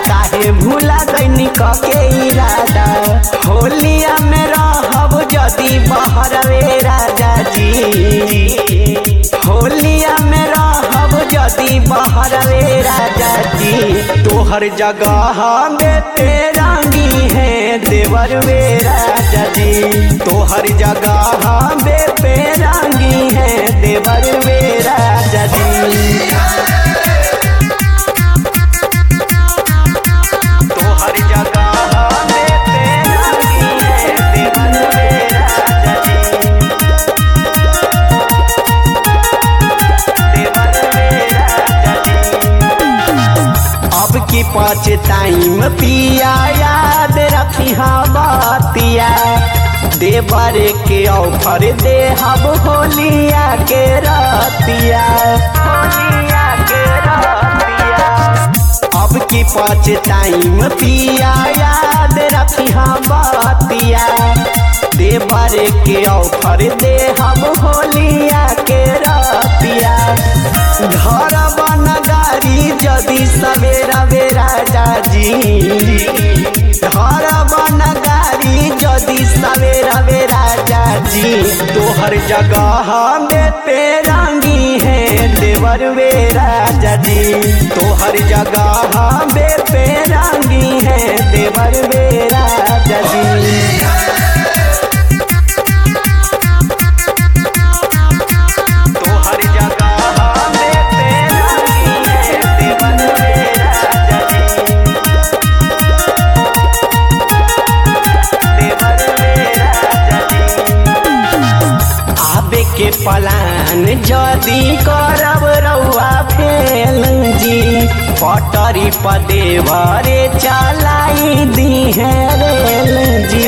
काहे भूला गईनी कके इरादा होलिया में रहब जदी बहरवे राजा जी होलिया में रहब जदी बहरवे राजा जी तोहर जगह में पेरंगी है देवर वे राजा जी तोहर जगह में पेरंगी है देवर वे राजा जी तोहर जगह में पेरंगी है देवर वे राजा जी देवर वे राजा जी अब की पाँच टाइम पिया याद रखी बतिया देवर के ऑफर दे हम होलिया के रतिया होलिया के रतिया अब की पाँच टाइम पिया याद रखी बतिया देवर के ऑफर दे हम होलिया के रतिया घर बन गाड़ी जदि सवेरा बेरा जाजी घर बन गाड़ी जदि सवेरा बेरा जाजी तोहर जगह में पेरंगी है देवर वे राजा जी तोहर जगह में पेरंगी है देवर वे राजा जी तोहर जगह में पेरंगी है देवर वे राजा जी देवर वे राजा जी आबे के पलान जदी करब रउआ फेल जी पटरी पदेवरे चलाई दी है रेल जी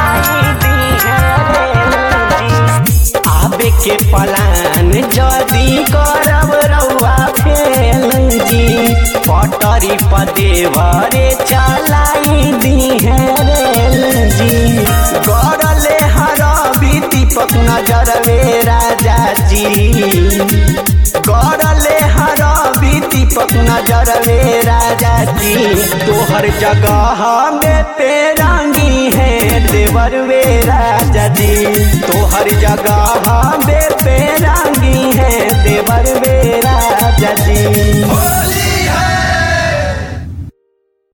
आबे के पलान जदी करब रउआ फेल जी पटरी पदेवरे चलाई दी है रेल जी गरले हरबी दीपक नजर वे राजा जी गरले हरबी दीपक नजर वे राजा जी तोहर जगह में पेरंगी है देवर वे राजा जी तोहर जगह